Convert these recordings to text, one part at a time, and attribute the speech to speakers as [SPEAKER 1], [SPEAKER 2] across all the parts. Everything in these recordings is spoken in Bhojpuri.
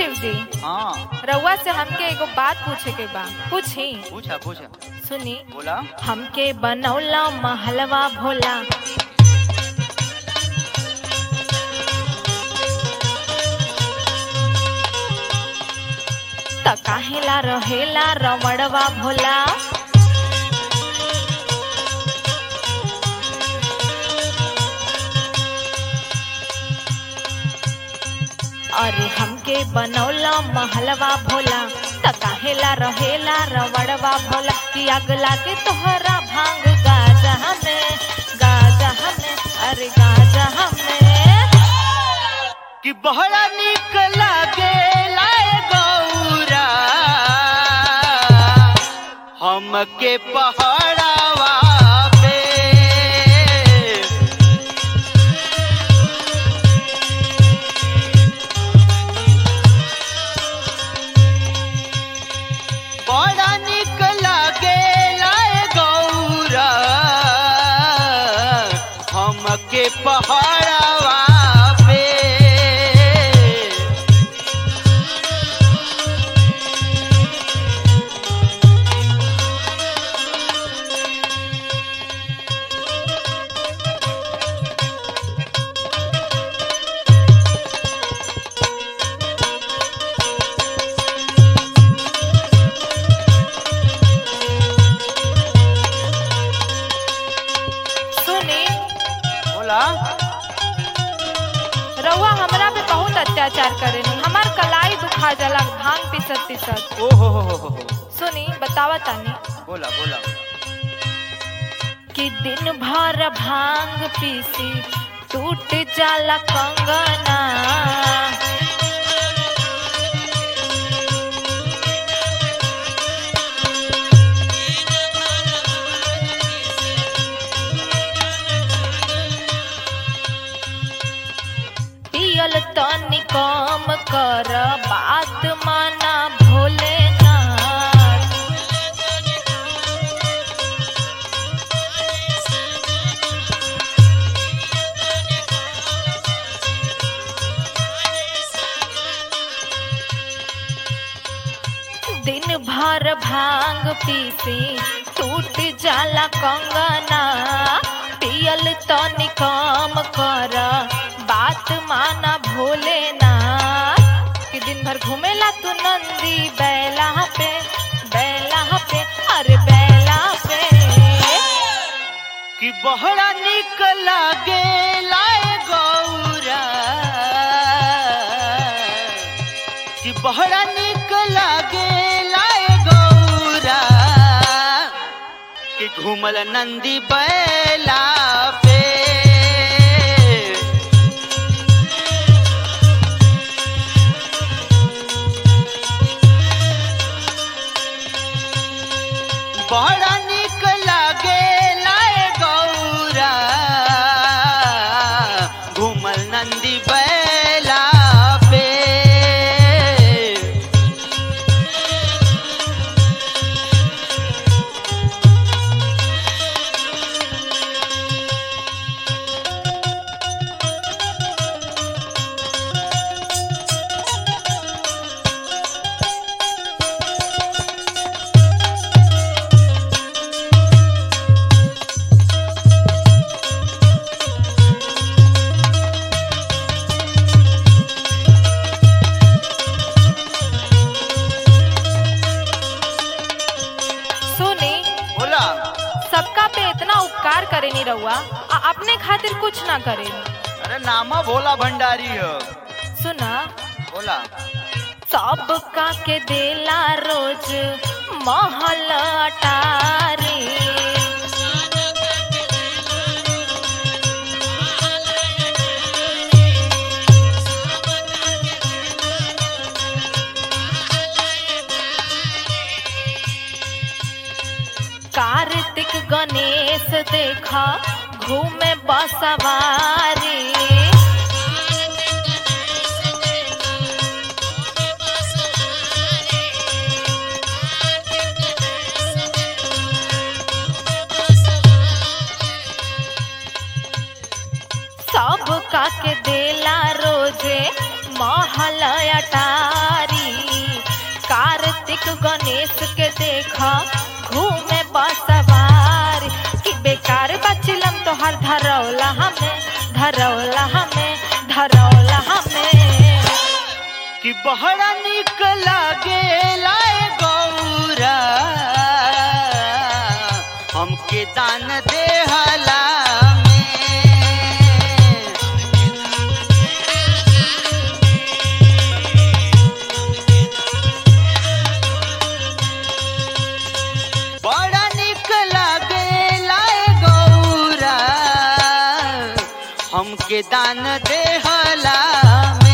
[SPEAKER 1] शिव जी
[SPEAKER 2] हाँ
[SPEAKER 1] रउआ से हमके एगो बात पूछे के बा पूछी
[SPEAKER 2] पूछा पूछा
[SPEAKER 1] सुनी
[SPEAKER 2] बोला
[SPEAKER 1] हमके बनौला महलवा भोला त काहेला रहेला रमणवा भोला अरे हमके बनौला महलवा भोला त काहेला रहेला रवड़वा भोला कि आग लागे तोहरा भांग गाजा में गाजा में अरे गाजा में
[SPEAKER 2] कि बहरा निक लागे लाए गौरा हमके पहाड़ावा पे बड़ा निक लागे लाए गौरा हमके पहाड़ावा पे
[SPEAKER 1] सुनी
[SPEAKER 2] बोला
[SPEAKER 1] रउआ हमरा पे बहुत अत्याचार करेनी हमार कलाई दुखा जाला भांग पिसत पिसत
[SPEAKER 2] ओ हो हो हो हो हो।
[SPEAKER 1] सुनी बतावा तानी
[SPEAKER 2] बोला बोला
[SPEAKER 1] कि दिन भर भांग पीसी टूट जाला कंगना पियल तनी कम कर बात माना भोलेनाथ दिन भर भांग पीसी टूट जाला कंगना पियल तनी कम कर बात माना भोलेना कि दिन भर घूमेला तू नंदी बैला पे बैला पे अरे बैला पे
[SPEAKER 2] कि बहरा निक लागे लाए गौरा कि बहरा निक लागे लाए गौरा कि घूमल नंदी बैला पे बड़ा निक लागे लाए गौरा घूमल नंदी बैला पे
[SPEAKER 1] सुनी
[SPEAKER 2] बोला
[SPEAKER 1] सबका पे इतना उपकार करे नी रहुआ आ अपने खातिर कुछ ना करे
[SPEAKER 2] अरे नामा भोला भंडारी हो
[SPEAKER 1] सुना
[SPEAKER 2] बोला
[SPEAKER 1] सबका के देला रोज महल अटारी कार्तिक गणेश देखा घूमे बसवारी सब का के देला रोजे महल अटारी कार्तिक गणेश के देखा घूमे बसवार कि बेकार बचिलम तोहर धरौला हमें धरौला हमें धरौला हमें
[SPEAKER 2] कि बहरा निक लागे लाए गौरा हमके दान देहला में बड़ा निक लागे लाए गौरा हमके दान देहला में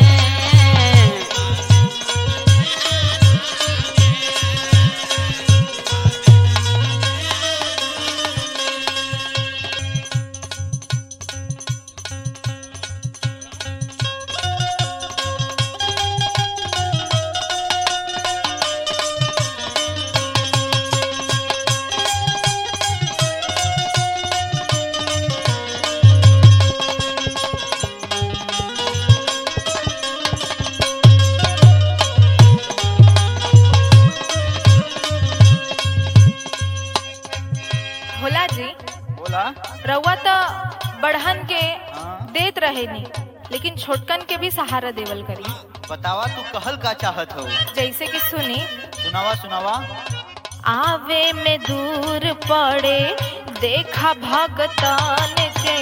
[SPEAKER 1] भोला जी
[SPEAKER 2] बोला
[SPEAKER 1] रउआ तो बढ़न के
[SPEAKER 2] हाँ।
[SPEAKER 1] देत रहे नी लेकिन छोटकन के भी सहारा देवल करी
[SPEAKER 2] बतावा तू कहल का चाहत हो
[SPEAKER 1] जैसे कि सुनी
[SPEAKER 2] सुनावा सुनावा
[SPEAKER 1] आवे में दूर पड़े देखा भगतान के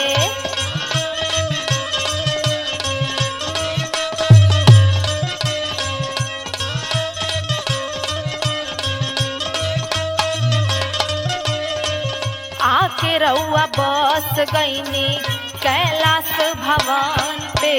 [SPEAKER 1] आके रउआ बस गईनी कैलाश भवन पे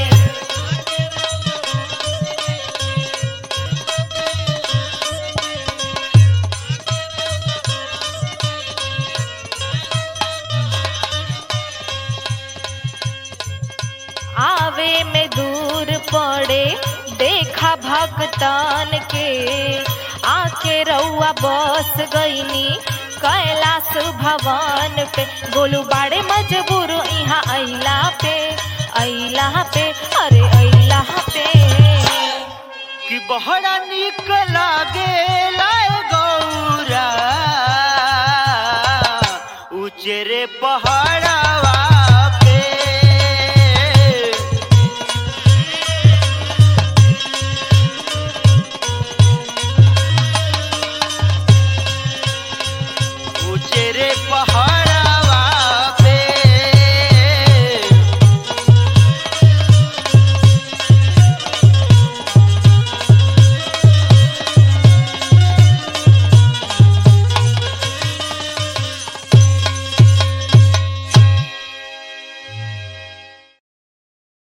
[SPEAKER 1] आवे में दूर पड़े देखा भगतान के आके रउआ बस गईनी कैलाश भवन पे गोलू बाड़े मजबूर यहाँ अइला पे अइला पे अरे अइला पे
[SPEAKER 2] कि बहरा निक लागे लाए गौरा उचेरे पहाड़वा पे उचेरे पहाड़